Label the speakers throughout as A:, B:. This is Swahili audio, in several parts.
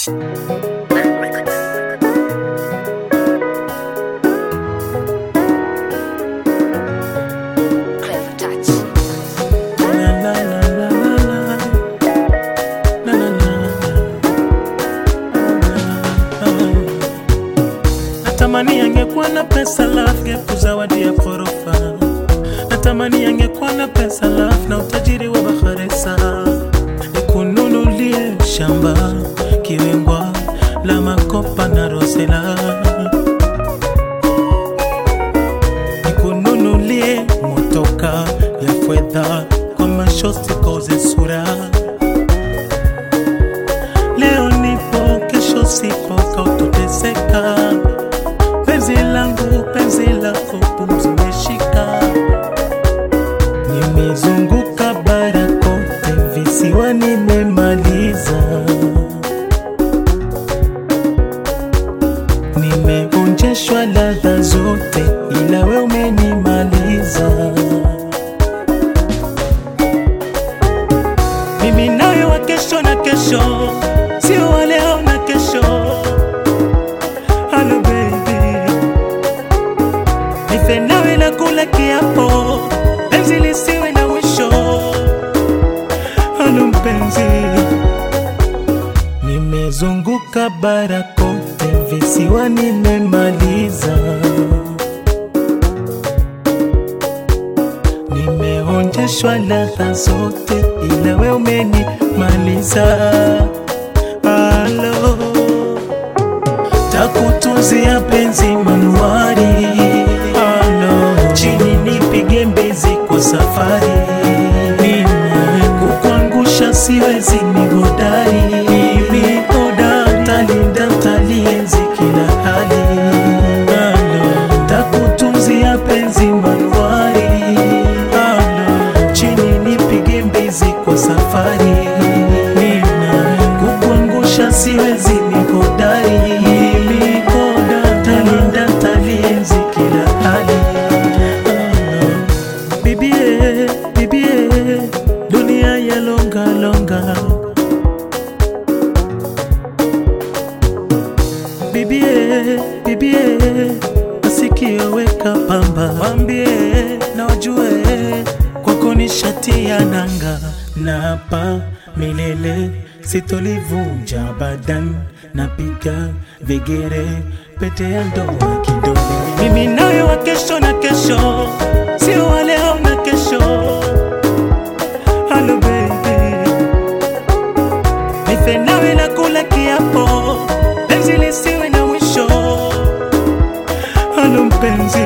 A: Clever touch.
B: Natamani angekuwa na pesa lafu ngekuzawadia ghorofa. Natamani angekuwa na pesa lafu na utajiri wa baharesa, nikununulie shamba Kiwengwa la makopa na Rosela, nikununulie motoka ya fedha kwa mashosti koze sura. Leo nipo, kesho sipo, kautoteseka penzi langu, penzi lako, pumzi imeshika. Nimezunguka bara kote, visiwa nimemaliza. Nimeonjeshwa ladha zote, ila we umenimaliza. Mimi nawe wa kesho na kesho, sio wa leo na kesho. Hello baby, nife nawe na kula kiapo, penzi lisiwe na mwisho. Hello mpenzi, nimezunguka bara kote, visiwa nimemaliza. Nimeonjeshwa ladha zote, ila we umenimaliza. Halo, takutunzia penzi manuari. Halo, chini nipige mbizi kwa safari. Mimi kukuangusha siwezi, ni hodari. Mimi hodari, talinda talienzi kila hali. Halo, takutunzia penzi manuari. Halo, chini nipige mbizi kwa safari. Mimi kukuangusha siwezi, ni hodari. Mimi hodari, talinda talienzi kila hali. Halo, Bibie, bibie, dunia ya longa longa. Bibie, bibie, masikio weka pamba, wambie na wajue kwako ni shati ya nanga, na hapa milele sitolivunja badan, napiga vigere pete ya ndoa kidole, mimi nawe wa kesho na kesho, sio wa leo na kesho. Hello baby nife nawe na kula kiapo, penzi lisiwe na mwisho. Halo mpenzi,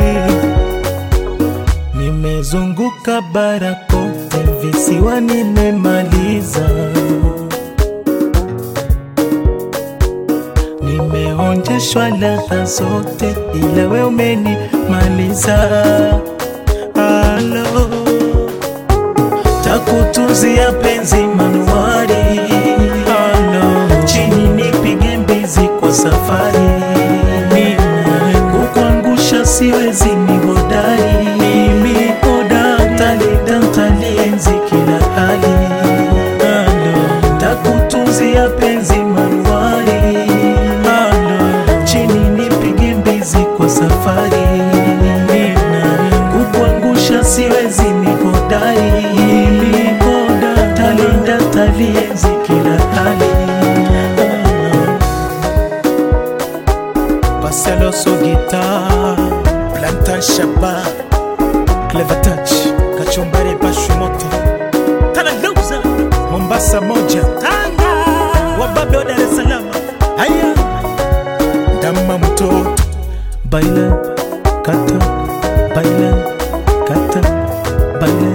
B: nimezunguka bara kote, visiwa nimemaliza. Nimeonjeshwa ladha zote, ila we umenimaliza. Halo takutunzia penzi manuari. Halo, chini nipige mbizi kwa safari. Mimi kukuangusha siwezi, ni hodari. Mimi hodari, talinda talienzi kila hali. Halo, takutunzia penzi manuari. Halo, chini nipige mbizi kwa safari. Mimi kukuangusha siwezi, ni hodari. Mimi hodari, talinda talienzi kila hali. Marcelo Sogita, Plantan Shaba, Clever Touch, Kachumbari Bashimoto, Tanagauza, Mombasa moja, Tanga, Wababe wa Dar es Salaam, haya Ndama mtoto, baila, kata, baila, kata, baila